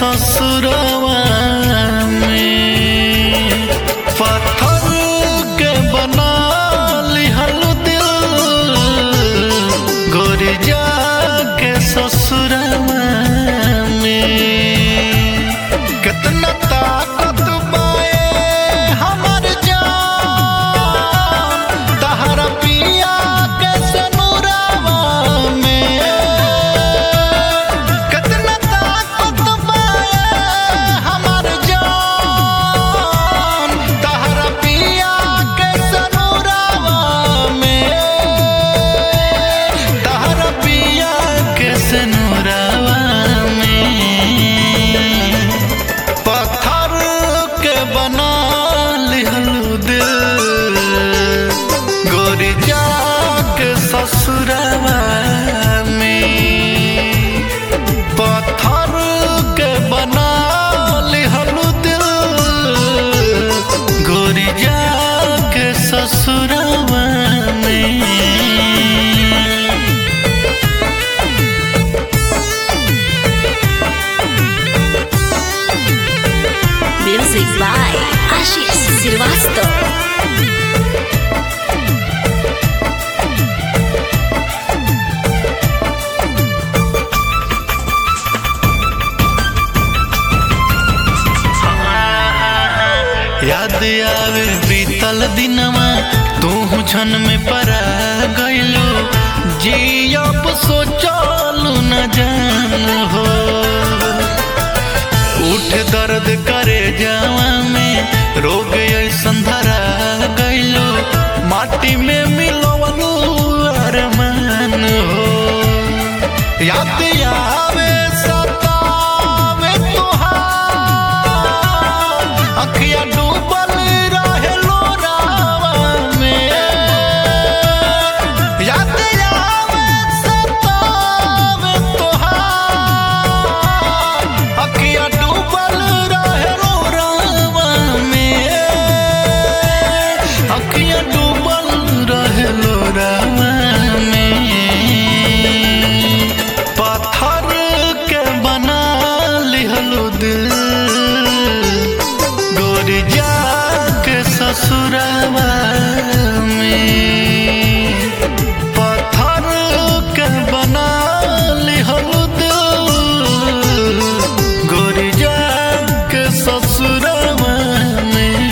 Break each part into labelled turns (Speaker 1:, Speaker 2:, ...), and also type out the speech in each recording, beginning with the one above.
Speaker 1: ससुरवा में पत्थर के बना लिहल दिल गोरी जाके ससुरवा में कितना ताकत बाए हमर जान तहरा पिया के सनुरवा में कितना ताकत बाए हमर जान तहरा पिया के सनुरवा में तहरा पिया के सनुरवा में पत्थर के बना लिहलू दिल गोरी जाके ससुरवा में पत्थर के बना लिहलू दिल गोरी जाके ससुरवा में
Speaker 2: Music by Ashish Srivastava.
Speaker 1: याद आवे बीतल दिनवा तू छन में परा गइलो जी अब सोचलू न जान हो उठ दर्द करे जावा में रोग ऐसन धरा गइलो माटी में मिलवलू अरमान हो याद आवे सतावे तोहार अखिया डूबल रहे लोरावा में याद आवे सतावे तोहार अखिया डूबल रहे लोरावा में अखिया डूबल रहे लोरावा में पत्थर के बना लिहलू दिल गोरी जाके ससुरवा में पत्थर के बना लिहलू दिल गोरी जाके ससुरवा में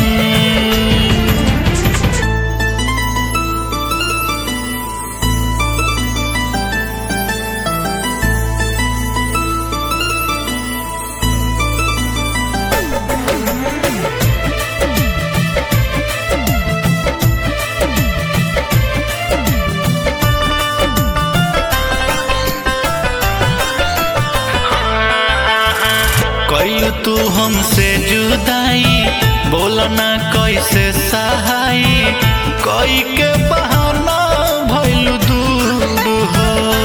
Speaker 1: कई तू हमसे जुदाई बोलना कैसे सहाई कई के बहाना भइलू दूर हो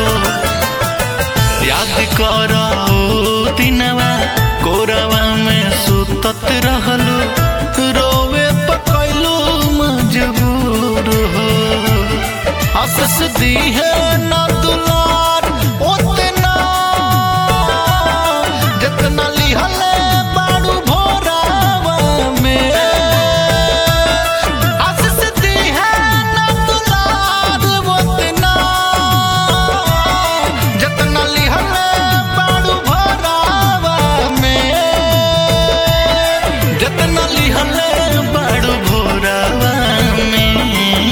Speaker 1: याद कर दिनवा कोरवा में सुतत रहलू रोवे पकैलू मजबूर हो हंस दी है ना दुलार उतना जितना लिहले बाड़ू भोरावा में हंस दी है ना दुलार उतना जितना लिहले बाड़ू भोरावा में जितना लिहले बाड़ू भोरावा में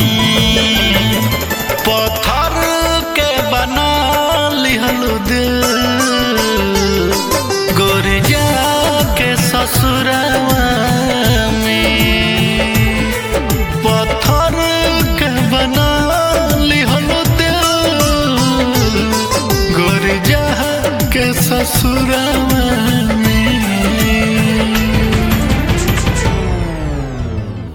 Speaker 1: पत्थर के बना लिहलू दिल गोरी जाके ससुरवा में पत्थर के बना लिहलू दिल गोरी जाके ससुरवा